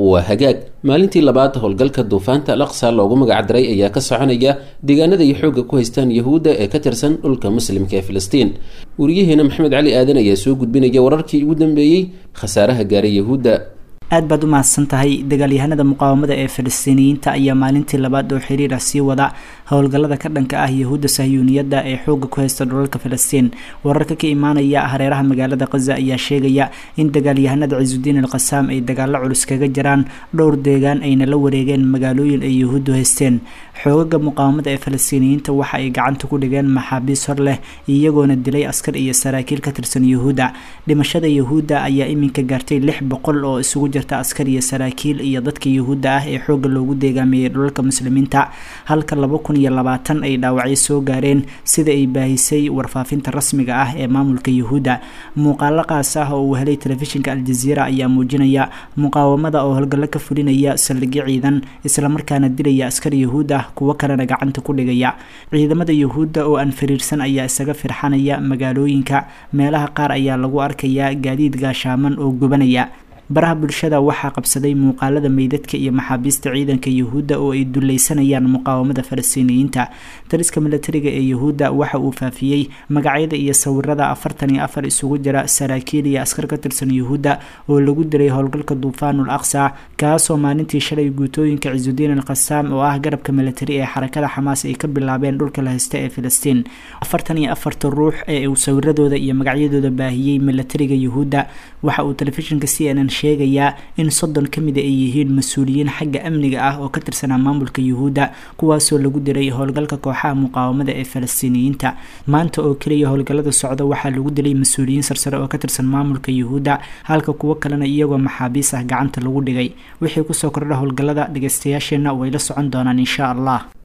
waa hagaag maalintii labaad howlgalka duufaanta al aqsa loogu magacdaray ayaa ka soconaya deegaanada ay xoogga ku haystaan yahuudda ee ka tirsan dhulka muslimka ee filistiin wariyaheena maxamed cali aadan ayaa soo gudbinaya wararkii ugu dambeeyey khasaaraha gaaray yahuudda aad baad u mahadsan tahay dagaalyahanada muqaawamada ee falastiiniyiinta ayaa maalintii labaad oo xiriir ah sii wada howlgallada ka dhanka ah yahuudda sahyuuniyadda ee xoogga ku haysta dhulalka falastiin wararka ka imaanaya hareeraha magaalada khaza ayaa sheegaya in dagaalyahanada cisudiin al qasaam ay dagaalo culus kaga jiraan dhowr deegaan ayna la wareegeen magaalooyin ay yahuuddu haysteen xoogaga muqaawamada ee falastiiniyiinta waxa ay gacanta ku dhigeen maxaabiis hor leh iyagoona dilay askar iyo saraakiil ka tirsan yahuudda dhimashada yahuudda ayaa iminka gaartay lix boqol oo isugu jirta askar iyo saraakiil iyo dadka yahuudda ah ee xoogga loogu deegaamiyey dhulalka muslimiinta halka laba kun iyo labaatan ay dhaawacyo soo gaareen sida ay baahisay warfaafinta rasmiga ah ee maamulka yahuudda muuqaalo qaas ah oo uu helay telefishinka aljaziira ayaa muujinaya muqaawamada oo howlgallo ka fulinaya saldhigyo ciidan islamarkaana dilaya askar yahuud ah kuwo kalena gacanta ku dhigaya ciidamada yahuudda oo aan fariirsan ayaa isaga firxanaya magaalooyinka meelaha qaar ayaa lagu arkayaa gaadiid gaashaaman oo gubanaya baraha bulshada waxaa qabsaday muuqaalada meydadka iyo maxaabiista ciidanka yahuudda oo ay duleysanayaan muqaawamada falastiiniyiinta dariska milatariga ee yahuudda waxa uu faafiyey magacyada iyo sawirada afartan iyo afar isugu jira saraakiil iyo askar ka tirsan yahuudda oo lagu diray howlgalka duufaanul aqsa kaasoo maalintii shalay guutooyinka cisudiin al qasaam oo ah garabka milatari ee xarakada xamaas ay ka bilaabeen dhulka la haysta ee filistiin afartan iyo afarta ruux ee uu sawiradooda iyo magacyadooda baahiyey milatariga yahuudda waxa uu telefishinka c n n sheegayaa in soddon ka mida ay yihiin mas-uuliyiin xagga amniga ah oo ka tirsanaa maamulka yuhuudda kuwaasoo lagu diray howlgalka kooxaha muqaawamada ee falastiiniyiinta maanta oo keliya howlgallada socda waxaa lagu dilay mas-uuliyiin sarsare oo ka tirsan maamulka yuhuudda halka kuwo kalena iyagoo maxaabiis ah gacanta lagu dhigay wixii kusoo kordha howlgallada dhageystayaasheenna way la socon doonaan insha allah